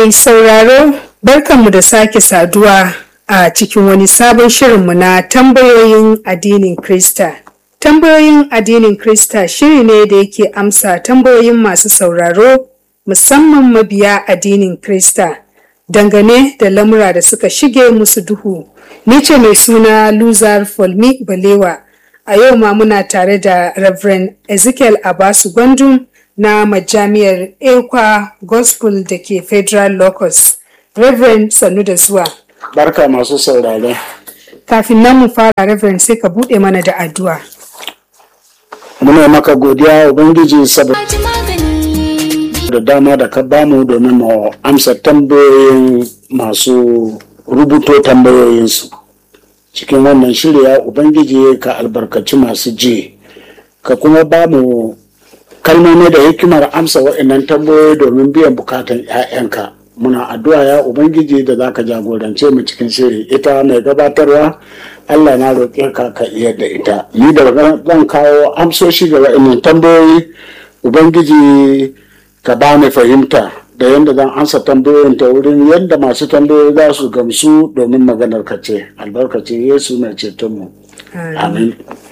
Mai sauraro barkanmu da sake saduwa a cikin wani sabon shirinmu na tambayoyin addinin Krista. Tambayoyin addinin Krista shiri ne da yake amsa tambayoyin masu sauraro musamman mabiya addinin Krista dangane da lamura da suka shige musu duhu. Ni ce mai suna Luzar Folmi Balewa. A yau ma muna tare da Reverend Ezekiel Abasu Gwandum na majami'ar Ekwa Gospel da ke Federal Locus. Reverend sannu da zuwa. Barka masu saurare. Kafin nan mu fara Reverend sai ka buɗe mana da addu'a. Muna maka godiya Ubangiji saboda da dama da ka bamu domin mu amsa tambayoyin masu rubuto tambayoyinsu. Cikin wannan shirya Ubangiji ka albarkaci masu ji, ka kuma bamu kalmomi da hikimar amsa waɗannan tambayoyi domin biyan bukatan 'ya'yanka. Muna addu'a ya Ubangiji da za ka jagorance mu cikin shiri ita mai gabatarwa Allah na roƙe ka ka iya da ita. Ni da zan kawo amsoshi ga waɗannan tambayoyi Ubangiji ka ba ni fahimta da yadda zan amsa tambayoyin ta wurin yadda masu tambayoyi za su gamsu domin maganar ka ce albarkacin Yesu mai cetonmu. Amin.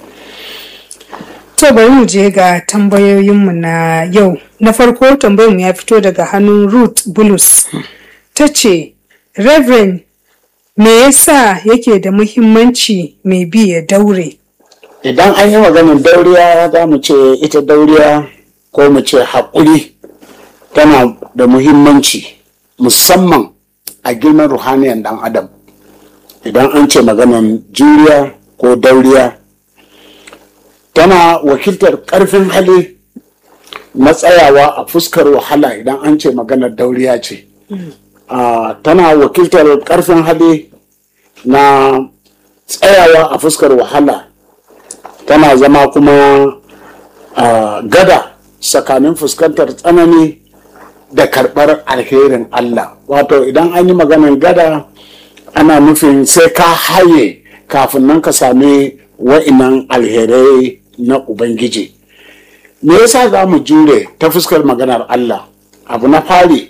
To bari mu je ga tambayoyinmu na yau. Na farko tambayarmu ya fito daga hannun Ruth Bulus. Ta ce, Reverend, me yasa yake da muhimmanci mai bi ya daure? Idan an yi maganin dauriya za mu ce ita dauriya ko mu ce haƙuri tana da muhimmanci musamman a girman ruhaniyan ɗan adam. Idan an ce maganin juriya ko dauriya tana wakiltar ƙarfin hali na tsayawa a fuskar wahala idan an ce maganar dauriya ce tana wakiltar ƙarfin hali na tsayawa a fuskar wahala tana zama kuma gada tsakanin fuskantar tsanani da karɓar alherin Allah wato idan an yi maganar gada ana nufin sai ka haye kafin nan ka sami wa'inan alherai na Ubangiji. Me yasa za mu jure ta fuskar maganar Allah? Abu na fari,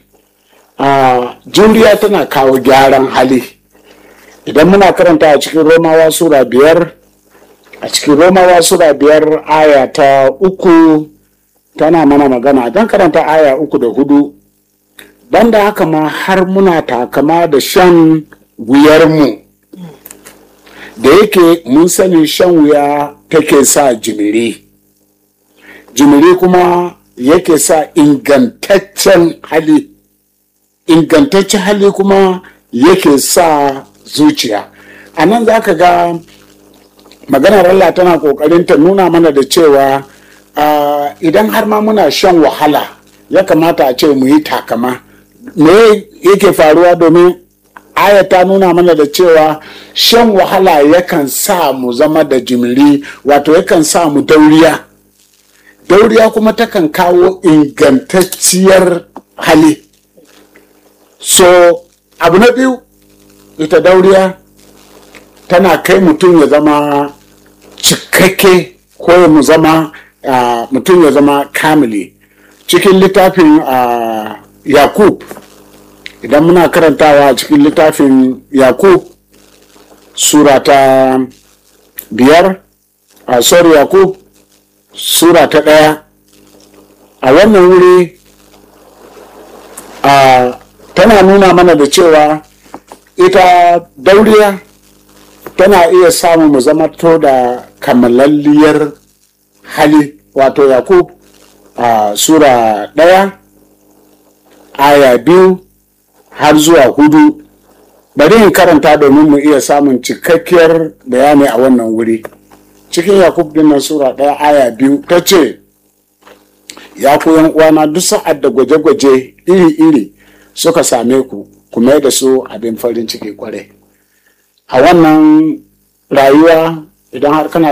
a juriya tana kawo gyaran hali. Idan muna karanta a cikin Romawa Sura biyar, a cikin Romawa Sura biyar aya ta uku tana mana magana don karanta aya uku da hudu. Banda haka ma har muna takama da shan wuyarmu. da yake mun sani shan wuya take sa jimiri jimiri kuma yake sa ingantaccen hali ingantaccen hali kuma yake sa zuciya a nan za ka ga maganar Allah tana kokarin ta nuna mana da cewa idan har ma muna shan wahala ya kamata a ce mu yi takama me yake faruwa domin aya ta nuna mana da cewa shan wahala yakan sa mu zama da jimiri wato yakan sa mu dauriya dauriya kuma takan kawo ingantacciyar hali so abu na biyu ita dauriya tana kai mutum ya zama cikakke ko mu zama uh, mutum ya zama kamili cikin littafin uh, yakub idan muna karantawa a cikin littafin yakub sura ta biyar a sorry yakub sura ta ɗaya a wannan wuri a tana nuna mana da cewa ita dauriya tana iya samun mu zama to da kamalalliyar hali wato yakub a sura ɗaya aya biyu har zuwa hudu bari in karanta domin mu iya samun cikakkiyar bayani a wannan wuri cikin yakub din nan sura ɗaya aya biyu ta ce ya ku uwana duk sa'ad da gwaje-gwaje iri-iri suka same ku ku mai da su abin farin ciki kwarai a wannan rayuwa idan har kana